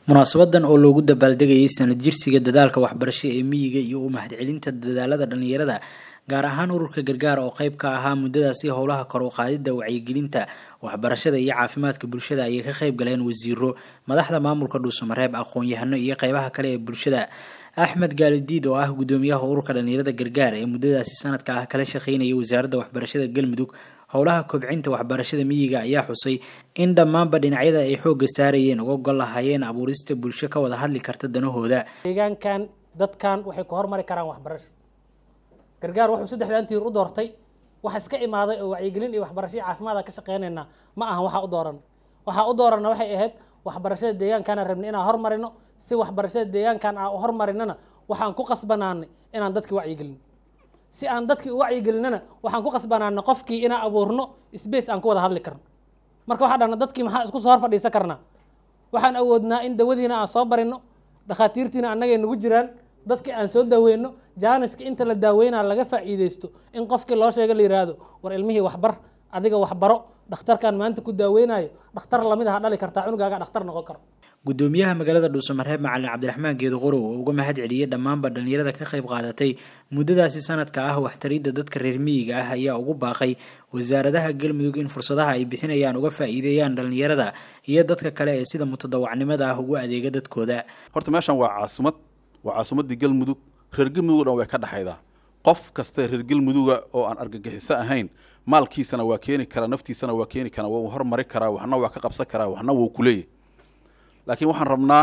munaasabadan oo loogu dabaaldegayay sanad jirsiga dadaalka waxbarasho ee miyiga iyo u mahadcelinta dadaalada dhalinyarada gaar ahaan ururka gargaar oo qayb ka ahaa muddadaasi howlaha kor u qaadida wacyigelinta waxbarashada iyo caafimaadka bulshada ayay ka qayb galeen wasiiro madaxda maamulka dhuusamareeb aqoon-yahano iyo qeybaha kale ee bulshada axmed gaalidiid oo ah gudoomiyaha ururka dhalinyarada gargaar ee muddadaasi sanadka ah kala shaqeynaya wasaaradda waxbarashada galmudug howlaha kobcinta waxbarashada miyiga ayaa xusay in dhammaanba dhinacyada ay xoogga saarayeen uga gol lahaayeen abuurista bulsho ka wada hadli karta danahooda deegaankan dadkan waxay ku hormari karaan waxbarasho gargaar wuxuu saddexdan tiir u doortay waxa iska imaaday oo wacyigelin iyo waxbarasho iyo caafimaad ka shaqeynaynaa ma ahan waxaa u dooran waxaa u dooranna waxay ahayd waxbarashada deegaankaana rabnay inaan hormarino si waxbarashada deegaankan aan u hormarinana waxaan ku qasbanaanay inaan dadki wacyigelin si aan dadkii u wacyigelinana waxaan ku qasbanaanay qofkii inaan abuurno space aan ku wada hadli karno marka waxaa dhahna dadkii maxaa isku soo hor fadhiisan karnaa waxaan awoodnaa in dawadiina aan soo barino dhakhaatiirtiina annagay nagu jiraan dadkii aan soo daaweyno jaaniska inta la daaweynaa laga faa'iideysto in qofkii loo sheega la yidhaahdo war ilmihii waxbar adiga waxbaro dhakhtarkan maanta ku daaweynayo dhakhtar lamid aha dhali kartaa cunugaaga dhakhtar noqon karo gudoomiyaha magaalada dhuusamareeb macalin cabdiraxmaan geedo qorow oo uga mahad celiyey dhammaanba dhalinyarada ka qayb qaadatay muddadaasi sanadka ah waxtaridda dadka reer miyiga ah ayaa ugu baaqay wasaaradaha galmudug in fursadaha ay bixinayaan uga faa'iideeyaan dhalinyarada iyo dadka kale ee sida mutadawacnimada ah ugu adeega dadkooda horta meeshan waa caasimad waa caasimadii galmudug reer galmudug o dhan way ka dhexaydaa qof kasta reer galmuduga oo aan argagixiso ahayn maalkiisana waa keeni karaa naftiisana waa keeni karaa waa hormari karaa waxna waa ka qabsan karaa waxna wuu kuleeyahy laakiin waxaan rabnaa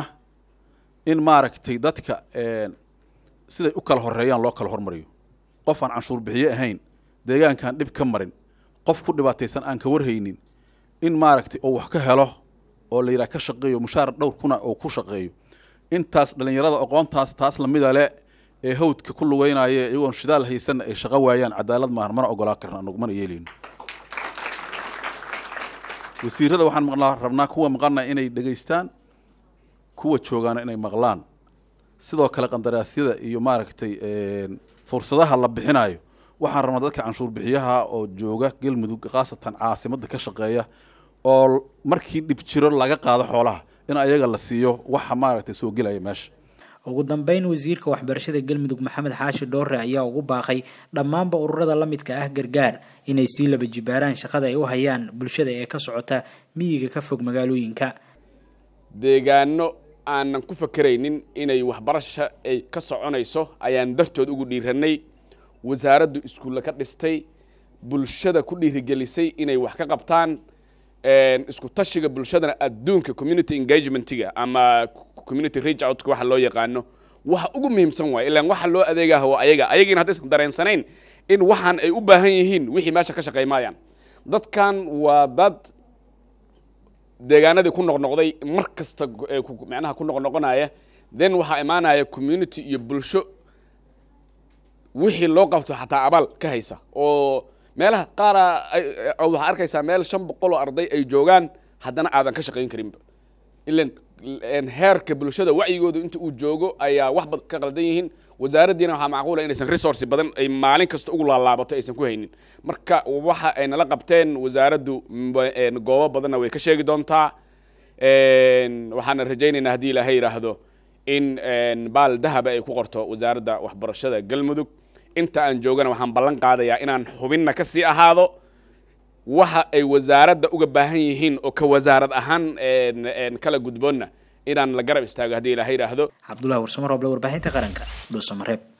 in maaragtay dadka siday u kala horeeyaan loo kala hormariyo qof aan canshuur bixiye ahayn deegaankaan dhib ka marin qof ku dhibaataysan aan ka warhaynin in maaragtay oo wax ka helo oo la yidhaha ka shaqeeyo mushaar dhowr kuna oo ku shaqeeyo intaas dhallinyarada aqoontaas taas lamida le ee hawdka ku lugeynaya iyagoon shidaal haysanna ay shaqo waayaan cadaalad maahan mana ogolaa karna anagu mana yeeleyno wasiirada waxaan maqlaa rabnaa kuwa maqana inay dhegaystaan kuwa joogaana inay maqlaan sidoo kale qandaraasyada iyo maaragtay fursadaha la bixinayo waxaan rabnaa dadka canshuur bixiyaha oo jooga galmudug khaasatan caasimadda ka shaqeeya oo markii dhib jiro laga qaado xoolaha in ayaga la siiyo waxa maaragtay soo gelaya meesha ugu dambeyn wasiirka waxbarashada galmudug maxamed xaashi dhoore ayaa ugu baaqay dhammaanba ururada la midka ah gargaar inay sii laba jibaaraan shaqada ay u hayaan bulshada ee ka socota miyiga ka fog magaalooyinka deegaano aanan ku fakeraynin inay waxbarasha ay ka soconayso ayaan dartood ugu dhiiranay wasaaraddu iskuulle ka dhistay bulshada ku dhiirigelisay inay wax ka qabtaan isku tashiga bulshadana adduunka community engagementiga ama community reach outka waxa loo yaqaano waxa ugu muhiimsan waay ilaan waxa loo adeegaha waa ayaga ayagiina haddaysan dareensanayn in waxaan ay u baahan yihiin wixii meesha ka shaqey maayaan dadkan waa dad deegaanadii ku noqnoqday mar kasta macnaha ku noqnoqonaya then waxaa imaanaya community iyo bulsho wixii loo qabto xataa abaal ka haysa oo meelaha qaara waxaa arkaysaa meel shan boqol oo arday ay joogaan haddana aadan ka shaqayn karinba ilan heerka bulshada wacyigoodu inta uu joogo ayaa wax bad ka qaldan yihiin wasaaraddiina waxaa macquula inaysan resource badan ay maalin kasta ugu laalaabato aysan ku haynin marka waxa ay nala qabteen wasaaraddu goobo badanna way ka sheegi doontaa waxaana rajaynaynaa haddii ilaahay yidhaahdo in baal dahaba ay ku qorto wasaaradda waxbarashada galmudug inta aan joogana waxaan ballan qaadayaa inaan xubinna ka sii ahaado waxa ay wasaaradda uga baahan yihiin oo ka wasaarad ahaan kala gudboonna inaan la garab istaago haddii ilaahay yidhaahdo cabdullahi warsamo roble warbaahinta qaranka dhuusamareeb